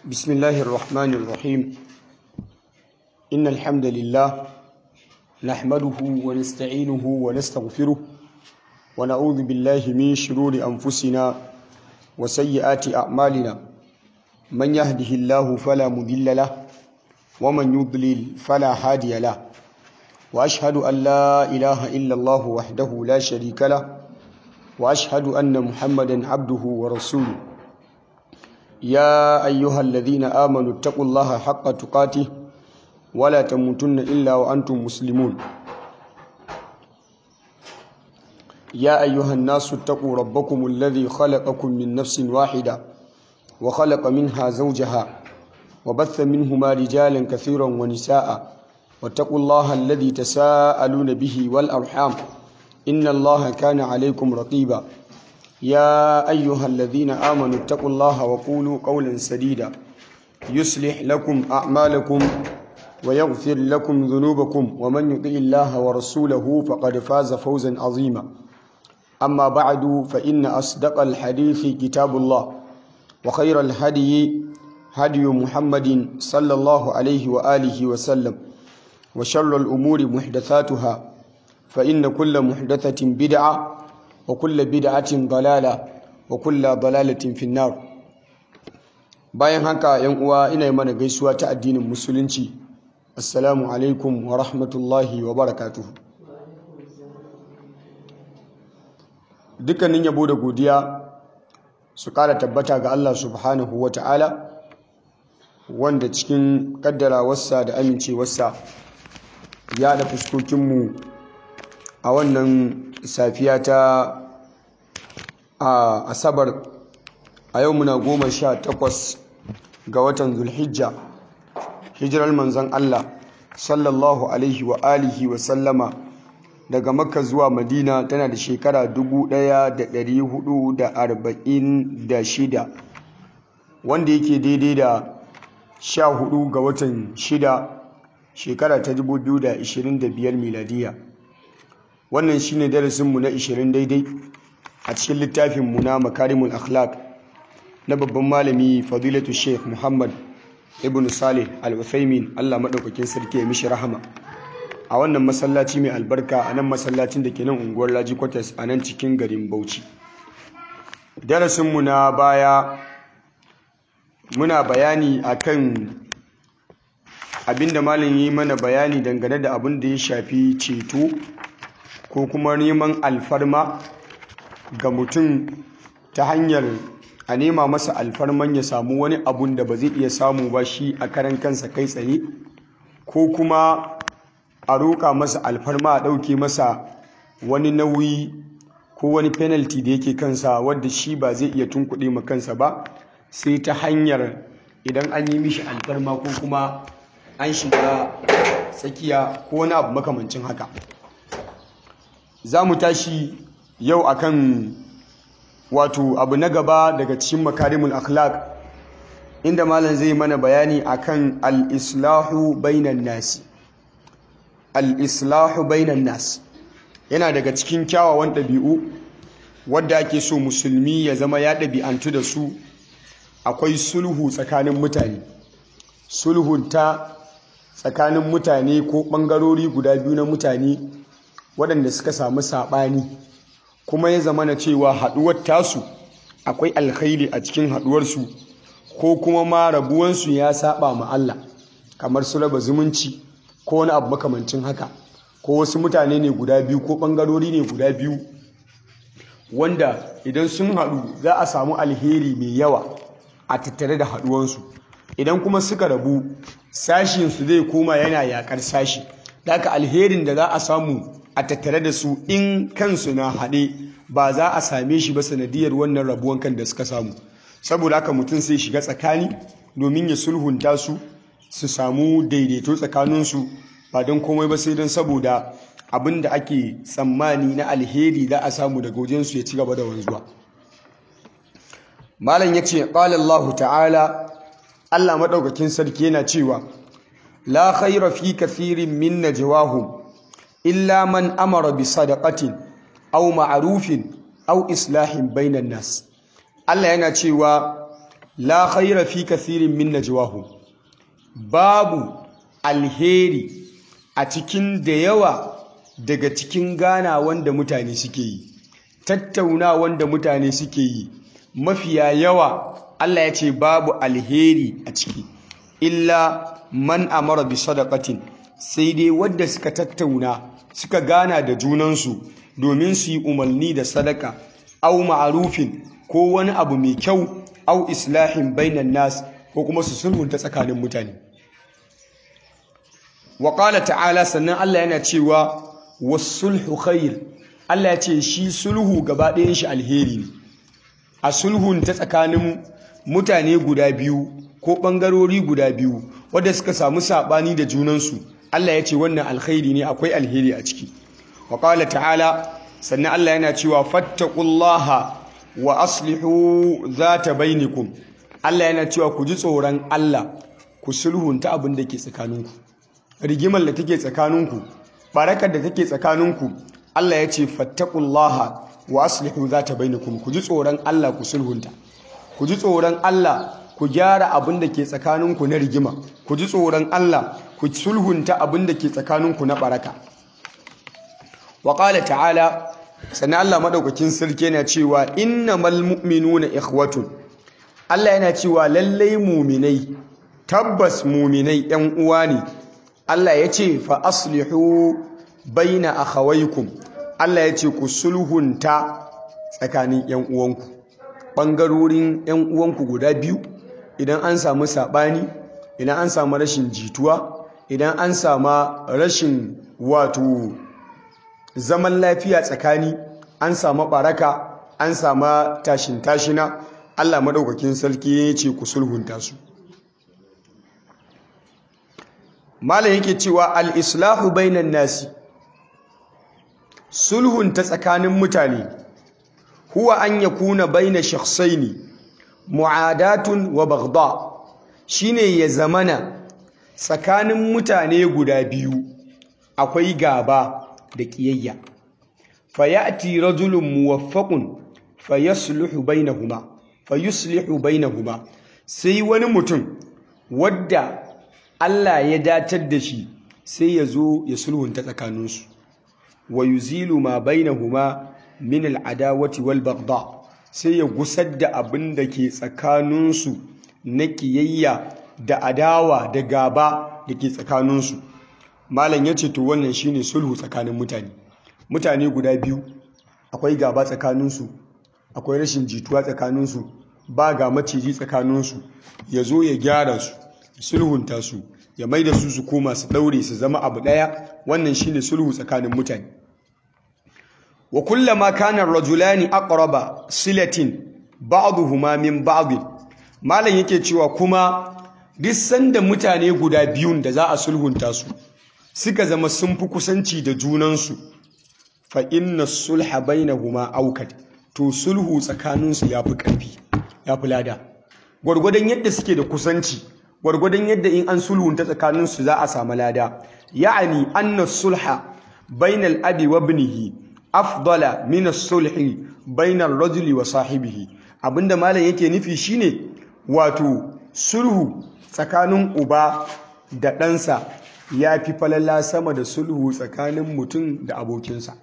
بسم الله الرحمن الرحيم إن الحمد لله نحمده ونستعينه ونستغفره ونعوذ بالله من شرور أنفسنا وسيئات أعمالنا من يهده الله فلا مضل له ومن يضلل فلا هادي له وأشهد أن لا إله إلا الله وحده لا شريك له وأشهد أن محمدا عبده ورسوله يا أيها الذين آمنوا اتقوا الله حق تقاته ولا تموتن إلا وأنتم مسلمون يا أيها الناس اتقوا ربكم الذي خلقكم من نفس واحدة وخلق منها زوجها وبث منهما رجالا كثيرا ونساء واتقوا الله الذي تساءلون به والأرحام إن الله كان عليكم رقيبا يا أيها الذين آمنوا اتقوا الله وقولوا قولا سديدا يصلح لكم أعمالكم ويغفر لكم ذنوبكم ومن يطع الله ورسوله فقد فاز فوزا عظيما أما بعد فإن أصدق الحديث كتاب الله وخير الهدي هدي محمد صلى الله عليه وآله وسلم وشر الأمور محدثاتها فإن كل محدثة بدعة وكل بدعة ضلالة وكل ضلالة في النار bayan haka yan uwa ina yi mana gaisuwa ta addinin musulunci assalamu alaikum wa rahmatullahi wa barakatuhu dukkanin yabo da godiya su kara tabbata ga Allah subhanahu wa ta'ala wanda cikin kaddarawarsa da amincewarsa ya da fuskokinmu a wannan safiya ta a asabar a yau muna goma sha takwas ga watan zulhijja hijirar manzan Allah sallallahu alaihi wa alihi wa sallama daga makka zuwa madina tana da shekara 1446 wanda yake daidai da sha hudu ga watan shida shekara ta 2025 miladiya wannan shine darasinmu na 20 daidai a cikin littafinmu na makarimul akhlaq na babban malami fadilatu sheikh muhammad ibn salih al-uthaymin allah maɗaukakin sarki ya mishi rahama a wannan masallaci mai albarka a nan masallacin da ke nan unguwar laji kwatas a nan cikin garin bauchi darasinmu na baya muna bayani akan abinda malam yi mana bayani dangane da abin da ya shafi ceto ko kuma neman alfarma ga mutum ta hanyar a nema masa alfarman ya samu wani abun da ba zai iya samu ba shi a karan kansa kai tsaye ko kuma a roƙa masa alfarma a ɗauke masa wani nauyi ko wani penalty da yake kansa wadda shi ba zai iya tunkuɗe ma kansa ba sai ta hanyar idan an yi mishi alfarma ko kuma an shiga tsakiya ko wani abu makamancin haka za mu tashi yau akan wato abu na gaba daga cikin makarimul akhlaq inda malam zai mana bayani akan al-islahu bainan nasi al-islahu bainan nas yana daga cikin kyawawan ɗabi'u wadda ake so musulmi ya zama ya ɗabi'antu da su akwai sulhu tsakanin mutane sulhunta tsakanin mutane ko ɓangarori guda biyu na mutane waɗanda suka samu saɓani kuma ya zama na cewa haɗuwar tasu akwai alkhairi a cikin haɗuwarsu ko kuma ma rabuwansu ya saba ma Allah kamar su raba zumunci ko wani abu makamancin haka ko wasu mutane ne guda biyu ko ɓangarori ne guda biyu wanda idan sun haɗu za a samu alheri mai yawa a tattare da haɗuwansu idan kuma suka rabu sashinsu zai koma yana yaƙar sashi da alherin da za a samu a tattare da su in kansu na haɗe ba za a same shi ba sanadiyar wannan rabuwan kan da suka samu saboda haka mutum sai shiga tsakani domin ya sulhunta su su samu daidaito tsakaninsu ba don komai ba sai don saboda abin da ake tsammani na alheri za a samu daga wajensu ya ci gaba da wanzuwa malam ya ce ƙalallahu ta'ala allah maɗaukakin sarki yana cewa la khaira fi kathirin min najwahum illa man amara bi sadaqatin aw ma'rufin aw islahin bainan nas Allah yana cewa la khaira fi kathirin min najwahum babu alheri a cikin da yawa daga cikin gana wanda mutane suke yi tattauna wanda mutane suke yi mafiya yawa Allah ya ce babu alheri a ciki illa man amara bi sadaqatin sai dai wadda suka tattauna suka gana da junansu domin su yi umarni da sadaka au ma'arufin ko wani abu mai kyau au islahin bainan nas ko kuma su sulhunta tsakanin mutane wa ta'ala sannan Allah yana cewa wasulhu khair Allah ya ce shi sulhu gaba ɗayan shi alheri ne a sulhun ta tsakanin mutane guda biyu ko ɓangarori guda biyu wadda suka samu saɓani da junansu Allah ya ce wannan alkhairi ne akwai alheri a ciki wa ta'ala sannan Allah yana cewa fattaqullaha wa aslihu zata bainakum Allah yana cewa ku ji tsoron Allah ku sulhunta abin da ke tsakaninku rigimar da take tsakaninku barakar da take tsakaninku Allah ya ce fattaqullaha wa aslihu zata bainakum ku ji tsoron Allah ku sulhunta ku ji tsoron Allah ku gyara abin da ke tsakaninku na rigima ku ji tsoron Allah ku sulhunta abin da ke tsakaninku na baraka wa qala ta'ala sannan Allah madaukakin sarki yana cewa innamal mu'minuna ikhwatun Allah yana cewa lallai muminai tabbas muminai yan uwa ne Allah ya ce fa aslihu baina akhawaykum Allah ya ce ku sulhunta tsakanin yan uwanku bangarorin yan uwanku guda biyu idan an samu sabani idan an samu rashin jituwa idan an samu rashin wato zaman lafiya tsakani an samu baraka an samu tashin tashina Allah madaukakin sarki ya ce ku sulhunta su malam yake cewa al-islahu bainan nasi sulhun ta tsakanin mutane huwa an yakuna baina shakhsaini mu'adatun wa baghda shine ya zamana tsakanin mutane guda biyu akwai gaba da kiyayya fayati rajulun muwaffaqun fayasluhu bainahuma fayuslihu bainahuma sai wani mutum wadda Allah ya datar da shi sai ya zo ya sulhunta tsakaninsu wa yuzilu ma bainahuma min al'adawati wal baghdha sai ya gusar da abin da ke tsakaninsu na kiyayya da adawa da gaba da ke tsakaninsu malam ya ce to wannan shine sulhu tsakanin mutane mutane guda biyu akwai gaba tsakaninsu akwai rashin jituwa tsakaninsu ba ga maciji tsakaninsu ya zo ya gyara su sulhunta su ya mai da su su koma su daure su zama abu daya wannan shine sulhu tsakanin mutane wa kullama kana rajulani aqraba silatin ba'dhuhuma min ba'd malam yake cewa kuma duk sanda mutane guda biyun da za a sulhunta su suka zama sun fi kusanci da junansu fa inna sulha bainahuma awkad to sulhu tsakaninsu yafi ƙarfi yafi lada gwargwadon yadda suke da kusanci gwargwadon yadda in an sulhunta tsakaninsu za a samu lada ya'ani anna sulha bainal abi wa ibnihi afdala min as-sulhi bainal rajuli wa sahibihi abinda malam yake nufi shine wato sulhu tsakanin uba da ɗansa ya fi falala sama da sulhu tsakanin mutum da abokinsa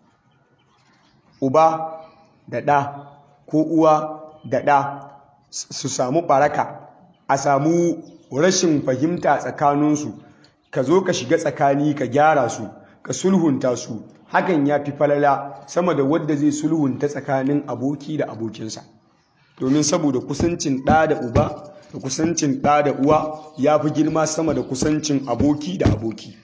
uba da ɗa ko uwa da ɗa su samu ɓaraka a samu rashin fahimta tsakaninsu ka zo ka shiga tsakani ka gyara su ka sulhunta su hakan ya fi falala sama da wadda zai sulhunta tsakanin aboki da abokinsa domin saboda kusancin ɗa da uba da kusancin ɗa da uwa ya fi girma sama da kusancin aboki da aboki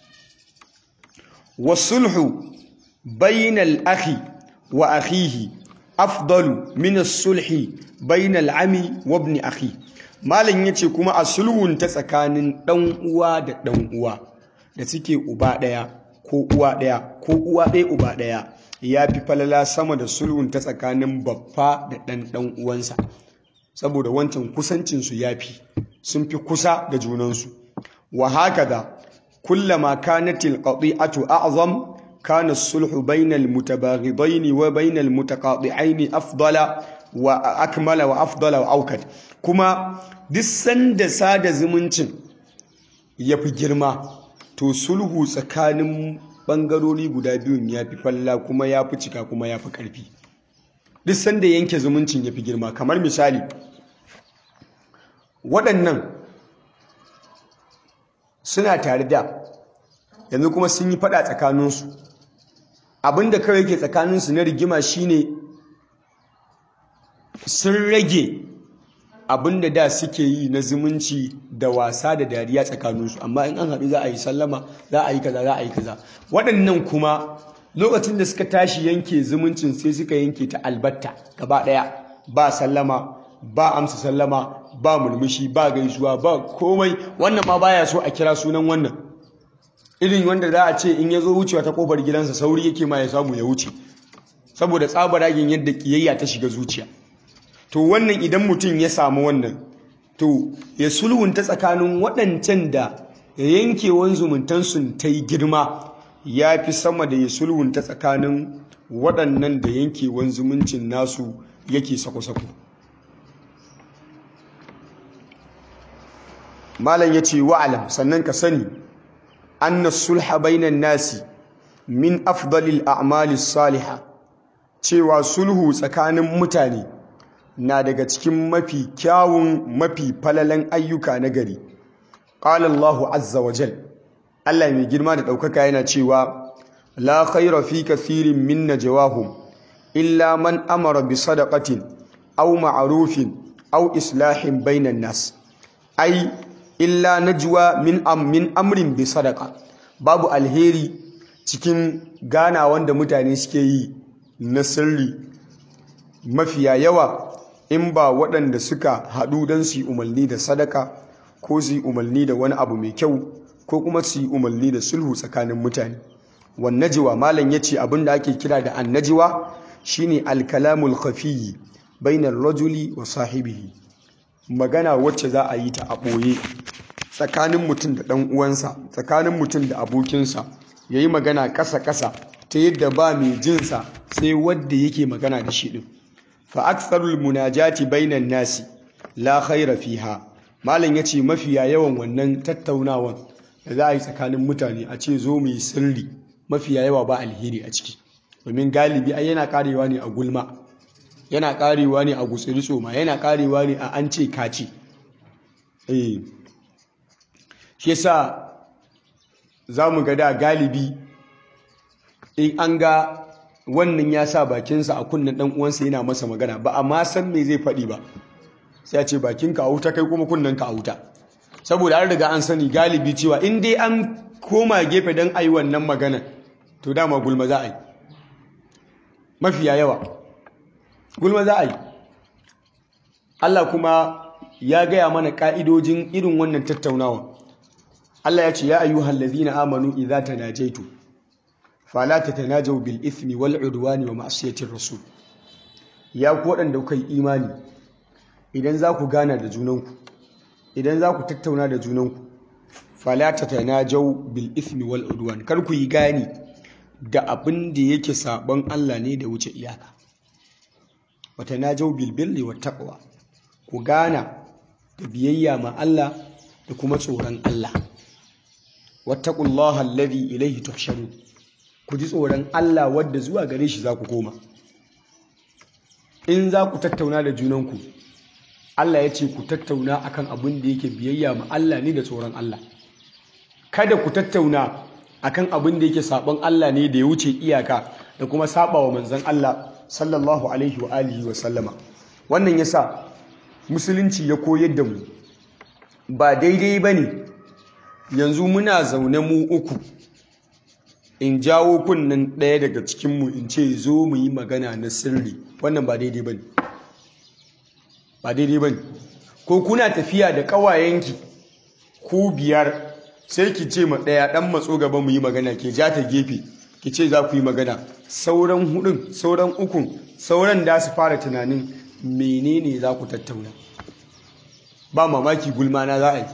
wasulhu bainal akhi wa akhihi afdalu min sulhi bainal ami wa ibn akhi malam yace kuma a sulhun ta tsakanin dan uwa da dan uwa da suke uba daya ko uwa daya ko uwa daya uba daya ya fi falala sama da sulhun ta tsakanin baffa da dan dan uwansa saboda wancan kusancinsu ya fi sun fi kusa da junansu wa haka da kullama kanatil qati'atu a'zam kana sulhu bainal mutabaghidaini wa bainal mutaqati'aini afdala wa akmala wa afdala wa aukat kuma duk sanda sada zumuncin ya fi girma to sulhu tsakanin ɓangarori guda biyun ya fi falla kuma ya fi cika kuma ya fi ƙarfi duk sanda yanke zumuncin ya fi girma kamar misali waɗannan suna tare da yanzu kuma sun yi faɗa tsakaninsu abinda kawai yake tsakaninsu na rigima shine sun rage abinda da suke yi na zumunci da wasa da dariya tsakaninsu amma in an haɗu za a yi sallama za a yi kaza za a yi kaza waɗannan kuma lokacin da suka tashi yanke zumuncin sai suka yanke ta albatta gaba ɗaya ba sallama ba amsa sallama ba mulmushi ba gaisuwa ba komai wannan ma baya so a kira sunan wannan irin wanda za a ce in ya zo wucewa ta kofar gidansa sauri yake ma ya samu ya wuce saboda tsabaragin yadda kiyayya ta shiga zuciya to wannan idan mutum ya samu wannan to ya sulhunta tsakanin waɗancan da yankewan zumuntansu ta yi girma ya fi sama da ya sulhunta tsakanin waɗannan da yankewan zumuncin nasu yake sako-sako malam ya ce wa'alam sannan ka sani anna sulha bainan nasi min afdalil a'malis saliha cewa sulhu tsakanin mutane na daga cikin mafi kyawun mafi falalan ayyuka na gari qala Allahu azza wa jal Allah mai girma da ɗaukaka yana cewa la khayra fi kathirin min najwahum illa man amara bi sadaqatin aw ma'rufin aw islahin bainan nas ai illa najwa min am min amrin bi sadaqa babu alheri cikin gana wanda mutane suke yi na sirri mafiya yawa in ba waɗanda suka haɗu don su yi umarni da sadaka ko su yi umarni da wani abu mai kyau ko kuma su yi umarni da sulhu tsakanin mutane wannajiwa malam ya ce abin da ake kira da annajiwa shine alkalamul khafiyyi bainar rajuli wa sahibihi magana wacce za a yi ta a ɓoye tsakanin mutum da ɗan uwansa tsakanin mutum da abokinsa ya yi magana ƙasa-ƙasa ta yadda ba mai jinsa sai wadda yake magana da shi ɗin fa aksarul munajati bainan nasi la khaira fiha malam yace mafiya yawan wannan tattaunawan da za a yi tsakanin mutane a ce zo mu yi sirri mafiya yawa ba alheri a ciki domin galibi ai yana karewa ne a gulma yana karewa ne a gutsiri tsoma yana karewa ne a an ce kace eh shi yasa zamu ga da galibi in an ga wannan ya sa bakinsa a kunnen dan uwansa yana masa magana ba amma san me zai faɗi ba sai ya ce bakinka a wuta kai kuma kunnen ka a wuta saboda an riga an sani galibi cewa in dai an koma gefe don a yi wannan magana to dama gulma za a yi mafiya yawa gulma za a yi Allah kuma ya gaya mana ka'idojin irin wannan tattaunawa Allah ya ce ya ayyuhal ladzina amanu idza tanajaitu fala tatanajaw bil ithmi wal udwani wa ma'siyatir rasul ya ku waɗanda kuka yi imani idan za ku gana da junanku idan za ku tattauna da junanku fala tatanajaw bil ithmi wal udwan kar ku yi gani da abin da yake sabon Allah ne da wuce iyaka wa tanajaw bil birri wat taqwa ku gana da biyayya ma Allah da kuma tsoron Allah wattaqullaha alladhi ilayhi tuhsharun ku ji tsoron Allah wadda zuwa gare shi za ku koma in za ku tattauna da junanku Allah ya ce ku tattauna akan abin da yake biyayya ma Allah ne da tsoron Allah kada ku tattauna akan abin da yake sabon Allah ne da ya wuce iyaka da kuma saba wa manzon Allah sallallahu alaihi wa alihi wa sallama wannan yasa musulunci ya koyar da mu ba daidai bane yanzu muna zaune mu uku in jawo kunnen ɗaya daga cikinmu in ce zo mu yi magana na sirri wannan ba daidai bane ba daidai bane ko kuna tafiya da ƙawayenki ku biyar sai ki ce ma ɗaya ɗan matso gaba mu yi magana ke ja ta gefe ki ce za ku yi magana sauran hudun sauran ukun sauran da su fara tunanin menene za ku tattauna ba mamaki gulma na za a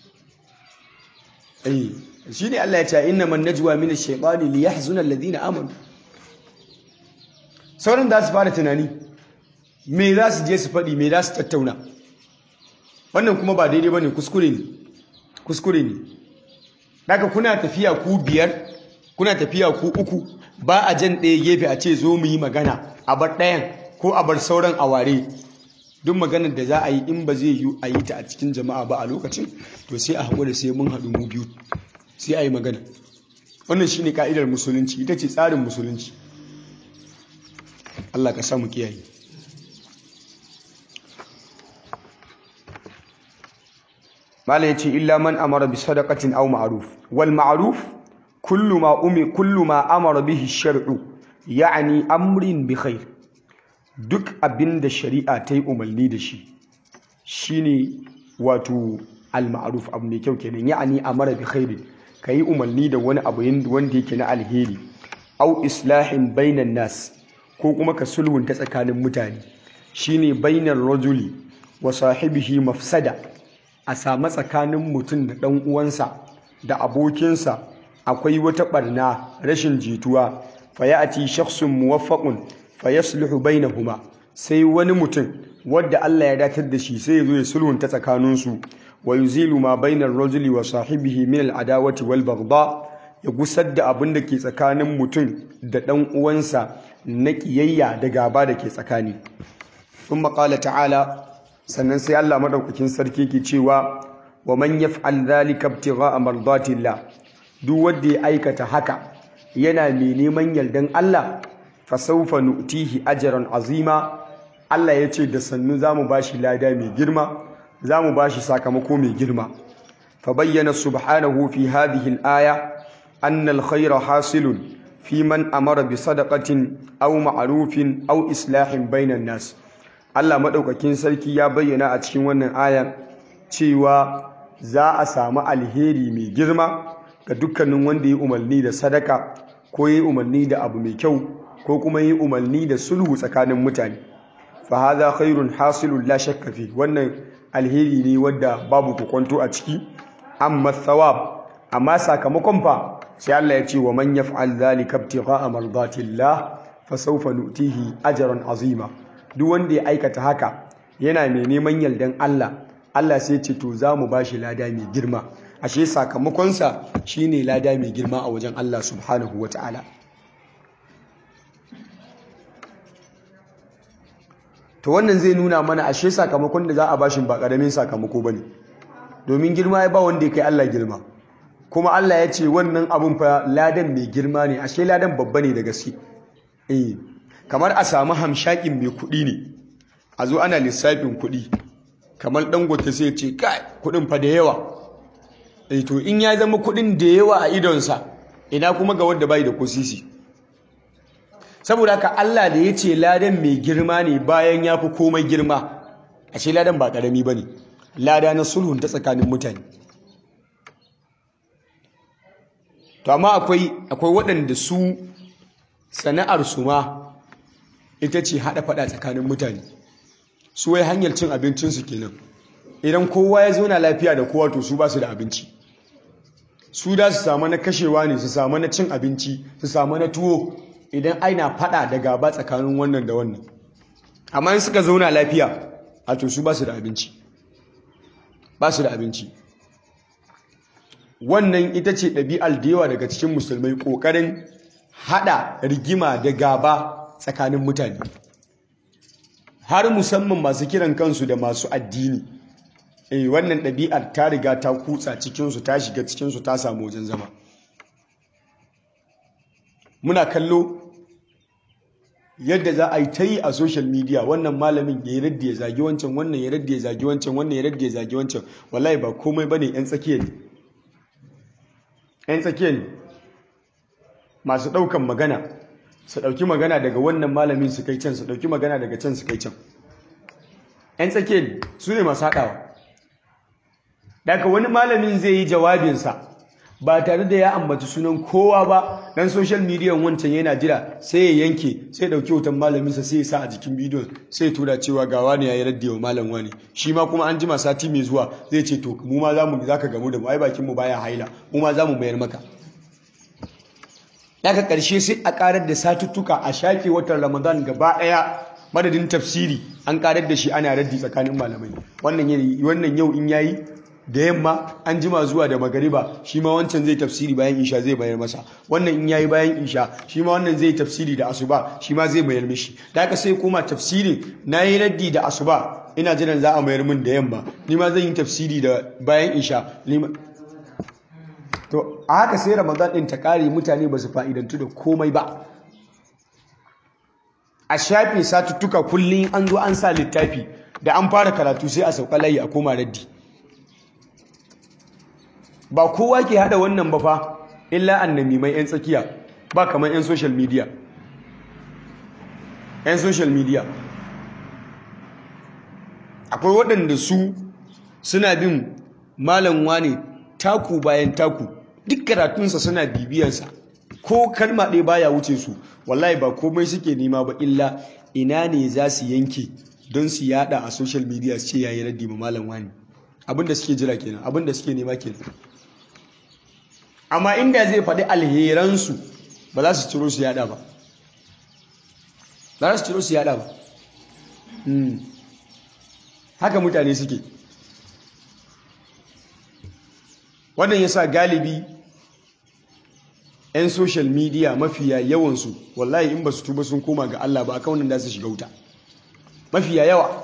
yi shi ne Allah ya ce inna man najwa min ash-shaytani li yahzuna alladhina amanu sauran da su fara tunani me za su je su faɗi me za su tattauna wannan kuma ba daidai ba ne kuskure ne kuskure ne daga kuna tafiya ku biyar kuna tafiya ku uku ba a jan ɗaya gefe a ce zo mu yi magana a bar ɗayan ko a bar sauran a ware duk maganar da za a yi in ba zai yi a yi ta a cikin jama'a ba a lokacin to sai a haƙura sai mun haɗu mu biyu sai a yi magana wannan shine ka'idar musulunci ita ce tsarin musulunci Allah ka samu kiyaye malai yace illa man amara bi sadaqatin aw ma'ruf wal ma'ruf kullu ma umi kullu ma amara bihi shar'u ya'ni amrin bi khair duk abinda shari'a ta yi umarni da shi shine wato al ma'ruf abu mai kyau kenan ya'ni amara bi khair kai umarni da wani abu wanda yake na alheri aw islahin bainan nas ko kuma ka sulhunta tsakanin mutane shine bainar rajuli wa sahibihi mafsada a samu tsakanin mutum da ɗan uwansa da abokinsa akwai wata ɓarna rashin jituwa fayati shakhsun muwaffaqun fayasluhu bainahuma sai wani mutum wadda Allah ya datar da shi sai ya zo ya sulhunta tsakaninsu wa yuzilu ma bainar rajuli wa sahibihi min al-adawati wal baghdha ya gusar da abin da ke tsakanin mutum da ɗan uwansa na ƙiyayya da gaba da ke tsakani sun maƙala ta'ala sannan sai Allah maɗaukakin sarki ke cewa wa man yaf'al dhalika ibtigha'a mardatillah duk wanda ya aikata haka yana mai neman yardan Allah fa sawfa nu'tihi ajran azima Allah ya ce da sannu zamu bashi lada mai girma zamu bashi sakamako mai girma fa bayyana subhanahu fi hadhihi al-aya anna al-khayra hasilun fi man amara bi sadaqatin aw ma'rufin aw islahin bainan nas Allah maɗaukakin sarki ya bayyana a cikin wannan aya cewa za a samu alheri mai girma ga dukkanin wanda ya umarni da sadaka ko ya umarni da abu mai kyau ko kuma ya umarni da sulhu tsakanin mutane fa hadha khairun hasilun la shakka fi wannan alheri ne wanda babu kokonto a ciki amma thawab amma sakamakon fa sai Allah ya ce wa man yaf'al dhalika ibtigha'a mardatillah fa sawfa nu'tihi ajran azima duk wanda ya aikata haka yana mai neman yardan Allah Allah sai ce to za mu ba shi lada mai girma ashe sakamakonsa shine lada mai girma a wajen Allah subhanahu wa ta'ala to wannan zai nuna mana ashe sakamakon da za a bashin ba ƙaramin sakamako ba ne domin girma ya ba wanda ya kai Allah girma kuma Allah ya ce wannan abun fa ladan mai girma ne ashe ladan babba ne da gaske eh kamar a samu hamshakin mai kuɗi ne a zo ana lissafin kuɗi kamar dangote sai ce kai kuɗin fa da yawa eh to in ya zama kuɗin da yawa a idonsa ina kuma ga wanda bai da kosisi saboda haka Allah da ya ce ladan mai girma ne bayan ya fi komai girma ashe ladan ba ƙarami ba ne lada na sulhun ta tsakanin mutane to amma akwai akwai waɗanda su sana'ar su ma ita ce haɗa faɗa tsakanin mutane su wai hanyar cin abincinsu kenan idan kowa ya zauna lafiya da kowa to su ba su da abinci su da su samu na kashewa ne su samu na cin abinci su samu na tuwo idan aina faɗa da gaba tsakanin wannan da wannan amma in suka zauna lafiya a to su ba su da abinci ba su da abinci wannan ita ce ɗabi'ar da yawa daga cikin musulmai ƙoƙarin haɗa rigima da gaba tsakanin mutane har musamman masu kiran kansu da masu addini eh wannan ɗabi'ar ta riga ta kutsa cikinsu ta shiga cikinsu ta samu wajen zama muna kallo yadda za a yi ta yi a social media wannan malamin ya yi raddi ya zagi wancan wannan ya raddi ya zagi wancan wannan ya raddi ya zagi wancan wallahi ba komai ba ne 'yan tsakiya ne 'yan tsakiya ne masu ɗaukan magana su ɗauki magana daga wannan malamin su kai can su ɗauki magana daga can su kai can 'yan tsakiya ne su ne masu haɗawa daga wani malamin zai yi jawabinsa ba tare da ya ambaci sunan kowa ba dan social media wancan yana jira sai ya yanke sai dauki hoton malaminsa sai ya sa a jikin bidiyon sai tura cewa ga wani yayi raddi wa malam wani shi ma kuma an jima sati mai zuwa zai ce to mu ma zamu zaka gamu da mu ai bakin mu baya haila mu ma zamu mayar maka daga karshe sai a karar da satuttuka a shafe watan Ramadan gaba daya madadin tafsiri an karar da shi ana raddi tsakanin malamai wannan yau in yayi da yamma an jima zuwa da magariba shi ma wancan zai tafsiri bayan isha zai bayar masa wannan in yayi bayan isha shi ma wannan zai tafsiri da asuba shi ma zai mayar mishi da haka sai koma tafsirin nayi raddi da asuba ina jiran za a mayar min da yamma ni ma zan yi tafsiri da bayan isha to a haka sai ramadan din ta kare mutane ba su fa'idantu da komai ba a shafe satuttuka kullum an zo an sa littafi da an fara karatu sai a sauka layi a koma raddi ba kowa ke hada wannan ba fa illa annami mai yan tsakiya ba kamar yan social media yan social media akwai waɗanda su suna bin malam wane taku bayan taku duk karatunsa suna bibiyarsa ko kalma ɗaya baya wuce su wallahi ba komai suke nema ba illa ina ne za su yanke don su yada a social media su ce yayi raddi ma malam wani abinda suke jira kenan abinda suke nema kenan amma inda zai faɗi alheransu ba za su ciro su yada ba ba za su ciro su yada ba haka mutane suke wannan yasa galibi 'yan social media mafiya yawansu wallahi in ba su tuba sun koma ga Allah ba a kaunin da su shiga wuta mafiya yawa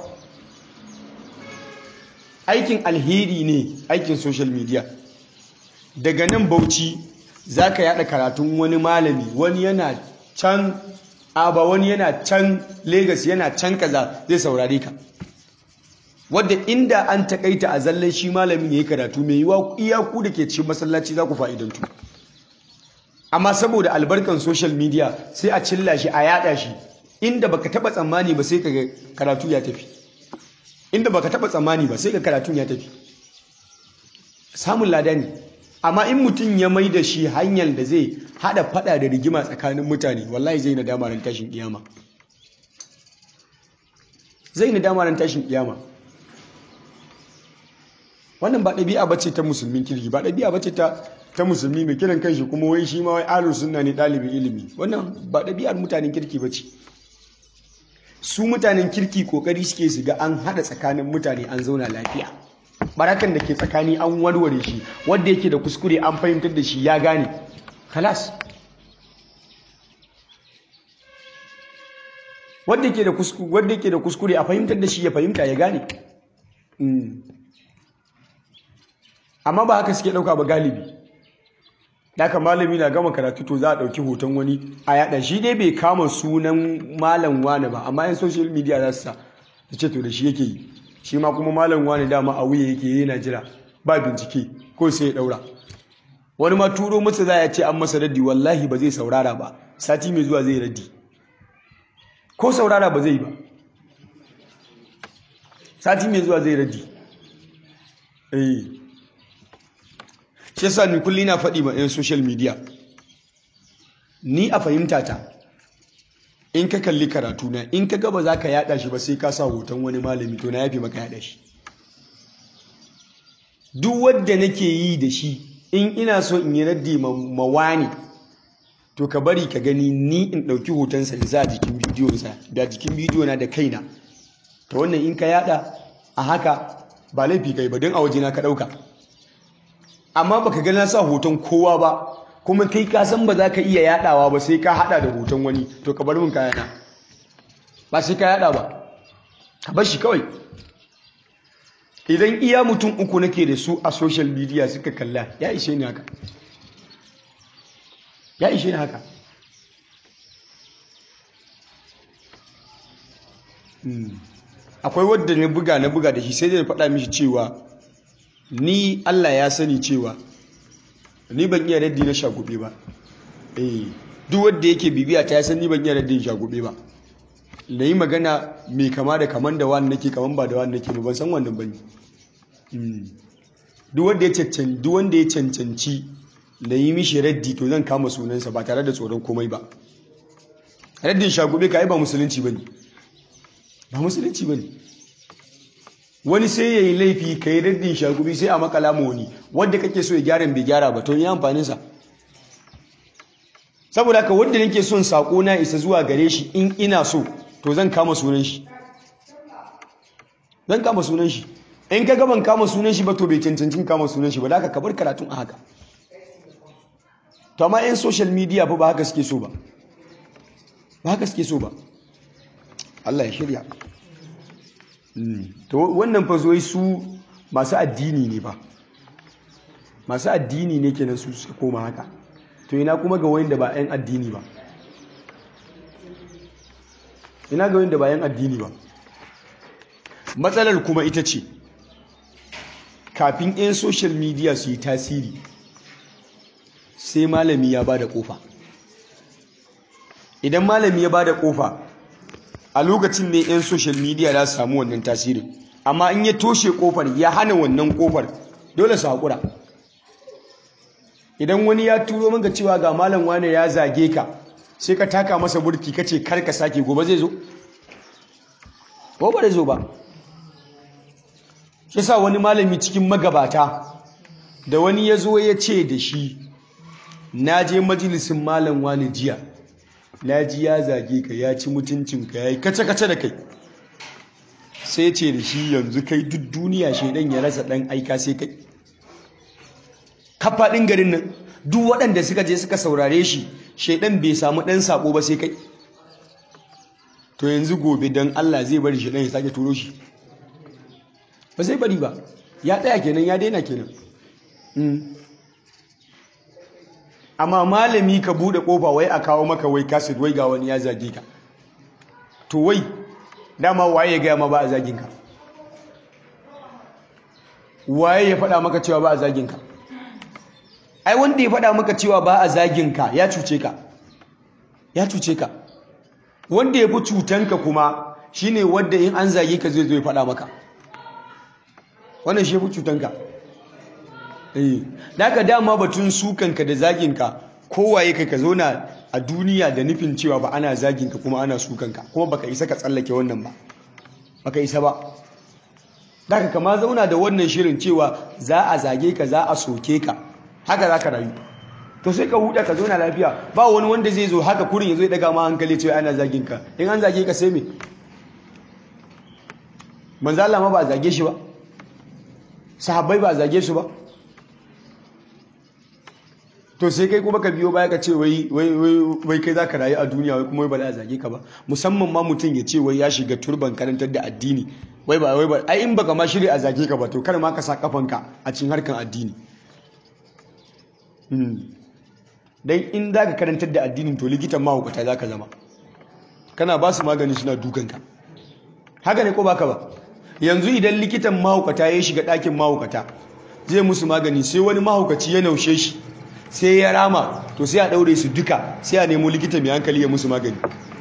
aikin alheri ne aikin social media daga nan bauchi za ka yada karatun wani malami wani yana can aba wani yana can Legas yana can kaza zai saurare ka wadda inda an takaita a zallan shi malamin ya yi karatu mai yiwa iyaku da ke cikin masallaci za ku fa'idantu amma saboda albarkan social media sai a cilla shi a yada shi inda baka taba tsammani ba sai ka karatu ya tafi inda baka taba tsammani ba sai ka karatun ya tafi samun lada ne amma in mutum ya mai da shi hanyar da zai hada fada da rigima tsakanin mutane wallahi zai na damarin tashin kiyama zai na damarin tashin kiyama wannan ba ɗabi'a bace ta musulmin kirki ba ɗabi'a bace ta ta musulmi mai kiran kanshi kuma wai shi ma wai ahlus sunna ne ɗalibin ilimi wannan ba ɗabi'ar mutanen kirki bace su mutanen kirki kokari suke su ga an hada tsakanin mutane an zauna lafiya barakan da ke tsakani an warware shi wanda yake da kuskure an fahimtar da shi ya gane kalas wanda yake da kuskure wanda yake da kuskure a fahimtar da shi ya fahimta ya gane amma ba haka suke dauka ba galibi Daka malami na gama karatu to za a ɗauki hoton wani a yaɗa shi dai bai kama sunan malam wani ba amma yan social media za su sa su ce to da shi yake yi shi ma kuma malam wani dama a wuya yake yana jira ba bincike ko sai ya ɗaura wani ma turo masa za ya ce an masa raddi wallahi ba zai saurara ba sati mai zuwa zai raddi ko saurara ba zai ba sati mai zuwa zai raddi eh shi yasa ni kulli na faɗi ma 'yan social media ni a fahimta ta in ka kalli karatu na in ka gaba za ka yada shi ba sai ka sa hoton wani malami to na yafi maka yada shi duk wadda nake yi da shi in ina so in yi raddi ma wani to ka bari ka gani ni in ɗauki hotonsa in sa a jikin bidiyonsa da jikin bidiyo na da kaina ta wannan in ka yada a haka ba laifi kai ba don a wajena ka ɗauka amma baka ga na sa hoton kowa ba kuma kai ka san ba za ka iya yadawa ba sai ka hada da hoton wani to ka bar min kayana ba sai ka yada ba ka bar shi kawai idan iya mutum uku nake da su a social media suka kalla ya ishe ni haka ya ishe ni haka akwai wadda na buga na buga da shi sai da faɗa mishi cewa ni Allah ya sani cewa ni ban iya raddi na shagube ba eh duk wanda yake bibiya ta ya san ni ban iya raddin shagube ba da yi magana mai kama da kaman da wani nake kaman ba da wani nake ba ban san wannan bane duk wanda ya cancanci duk wanda ya cancanci da yi mishi raddi to zan kama sunansa ba tare da tsoron komai ba raddin shagube ka yi ba musulunci bane ba musulunci bane wani sai ya yi laifi ka yi raddin shagubi sai a makala ma wani wadda kake so ya gyara bai gyara ba to yi amfaninsa saboda haka wadda nake son sako na isa zuwa gare shi in ina so to zan kama sunan shi zan kama sunan shi in ka gaban kama sunan shi ba to bai cancancin kama sunan shi ba da aka kabar karatun a haka to amma yan social media fa ba haka suke so ba ba haka suke so ba Allah ya shirya to wannan fa zoyi su masu addini ne ba masu addini ne kenan su suka koma haka to ina kuma ga wanda ba yan addini ba ina ga wanda ba yan addini ba matsalar kuma ita ce kafin 'yan social media su yi tasiri sai malami ya ba da kofa idan malami ya ba da kofa a lokacin ne 'yan social media za su samu wannan tasirin amma in ya toshe kofar ya hana wannan kofar dole su haƙura idan wani ya turo maka cewa ga malam wane ya zage ka sai ka taka masa burki ka ce kar ka sake gobe zai zo gobe zai zo ba shi sa wani malami cikin magabata da wani ya zo ya ce da shi na je majalisin malam wani jiya na ji ya zage ka ya ci mutuncinka ya yi kace-kace da kai sai ce da shi yanzu kai duk duniya shaidan ya rasa dan aika sai kai kafaɗin garin nan duk waɗanda suka je suka saurare shi shaidan bai samu ɗan sako ba sai kai to yanzu gobe don Allah zai bari shaidan ya sake turo shi ba zai bari ba ya tsaya kenan ya daina kenan amma malami ka bude kofa wai a kawo maka wai kasid wai ga wani ya zage ka to wai dama waye ya gaya ma ba a zagin ka waye ya faɗa maka cewa ba a zagin ka ai wanda ya faɗa maka cewa ba a zagin ka ya cuce ka ya cuce ka wanda ya fi cutanka kuma shine wanda in an zage ka zai zo ya faɗa maka wannan shi ya fi cutanka eh daga dama batun sukanka da zaginka kowaye kai ka zauna a duniya da nufin cewa ba ana zaginka kuma ana sukanka kuma baka isa ka tsallake wannan ba baka isa ba daga kama zauna da wannan shirin cewa za a zage ka za a soke ka haka za ka rayu to sai ka huda ka zauna lafiya ba wani wanda zai zo haka kurin ya zo ya daga ma hankali cewa ana zaginka in an zage ka sai me manzo Allah ma ba a zage shi ba sahabbai ba a zage su ba to sai kai kuma ka biyo baya ka ce wai wai kai za ka rayu a duniya wai kuma wai ba za a zage ka ba musamman ma mutum ya ce wai ya shiga turban karantar da addini wai ba wai ba ai in baka ma shirya a zage ka ba to kar ma ka sa kafanka a cikin harkan addini dan in za ka karantar da addinin to likitan mahaukata za ka zama kana ba su magani suna dukanka haka ne ko baka ba yanzu idan likitan mahaukata ya shiga ɗakin mahaukata zai musu magani sai wani mahaukaci ya naushe shi sai ya rama to sai a ɗaure su duka sai a nemo likita mai hankali ya musu magani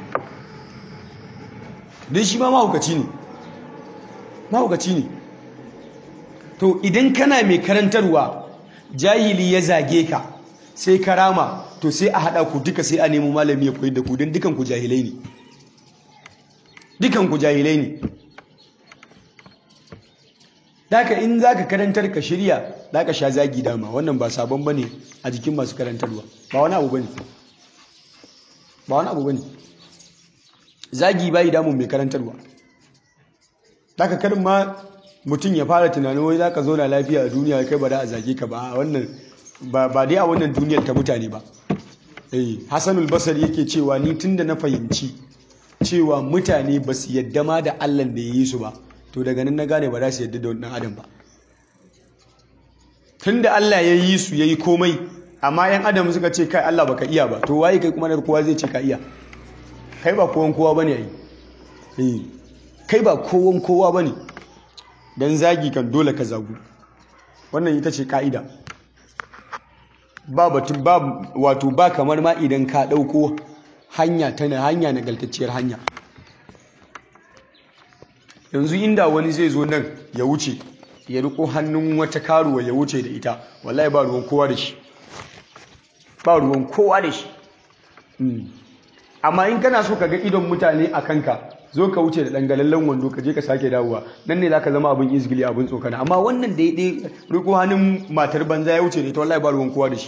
don shi ma mahaukaci ne mahaukaci ne to idan kana mai karantarwa jahili ya zage ka sai ka rama to sai a haɗa ku duka sai a nemo malami ya koyi da ku don dukanku jahilai ne dukanku jahilai ne Daka in za ka karantar ka shirya za ka sha zagi dama wannan ba sabon ba ne a jikin masu karantarwa ba wani abu ba ne ba wani abu ba ne zagi bayi damun mai karantarwa Daka karin ma mutum ya fara tunanin wai za ka zauna lafiya a duniya kai ba da a zage ka ba wannan ba dai a wannan duniyar ta mutane ba eh hasanul basar yake cewa ni tunda na fahimci cewa mutane ba su yadda ma da allah da ya yi su ba to daga nan na gane ba za su yadda da wannan adam ba tun da Allah ya yi su ya yi komai amma yan adam suka ce kai Allah baka iya ba to waye kai kuma da kowa zai ce ka iya kai ba kowan kowa bane ai kai ba kowan kowa bane dan zagi kan dole ka zagu wannan ita ce ka'ida ba batun ba wato ba kamar ma idan ka dauko hanya tana hanya nagaltacciyar hanya yanzu inda wani zai zo nan ya wuce ya riko hannun wata karuwa ya wuce da ita wallahi ba ruwan kowa da shi ba ruwan kowa da shi amma in kana so ka ga idon mutane a kanka zo ka wuce da dangalallen wando ka je ka sake dawowa nan ne zaka zama abin izgili abin tsokana amma wannan da ya riko hannun matar banza ya wuce da ita wallahi ba ruwan kowa da shi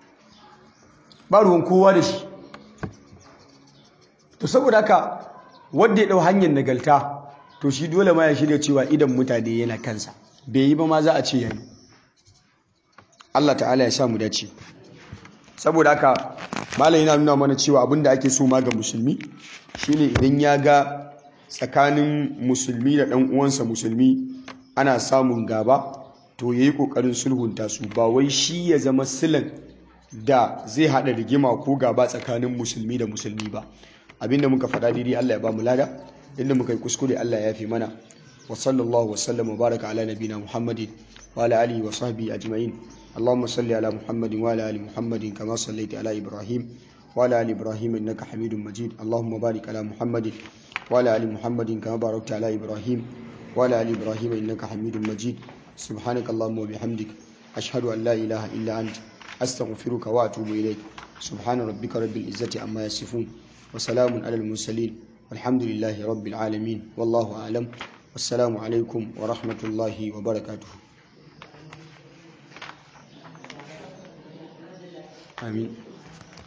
ba ruwan kowa da shi to saboda haka wanda ya dau hanyar nagalta to shi dole ma ya shirya cewa idan mutane yana kansa bai yi ba ma za a ce yayi Allah ta'ala ya sa mu dace saboda haka malam yana nuna mana cewa abinda ake so ma ga musulmi shine idan ya ga tsakanin musulmi da ɗan uwansa musulmi ana samun gaba to yayi kokarin sulhunta su ba wai shi ya zama silan da zai hada rigima ko gaba tsakanin musulmi da musulmi ba abinda muka faɗa daidai Allah ya ba mu lada inda muka yi kuskure Allah ya yafe mana wa sallallahu wa sallam wa baraka ala nabina muhammadin wa ala alihi wa sahbihi ajma'in اللهم صل على محمد وعلى ال محمد كما صليت على ابراهيم وعلى ال ابراهيم انك حميد مجيد اللهم بارك على محمد وعلى ال محمد كما باركت على ابراهيم وعلى ال ابراهيم انك حميد مجيد سبحانك اللهم وبحمدك اشهد ان لا اله الا انت استغفرك واتوب اليك سبحان ربك رب العزه عما يصفون وسلام على المرسلين والحمد لله رب العالمين والله اعلم والسلام عليكم ورحمه الله وبركاته آمين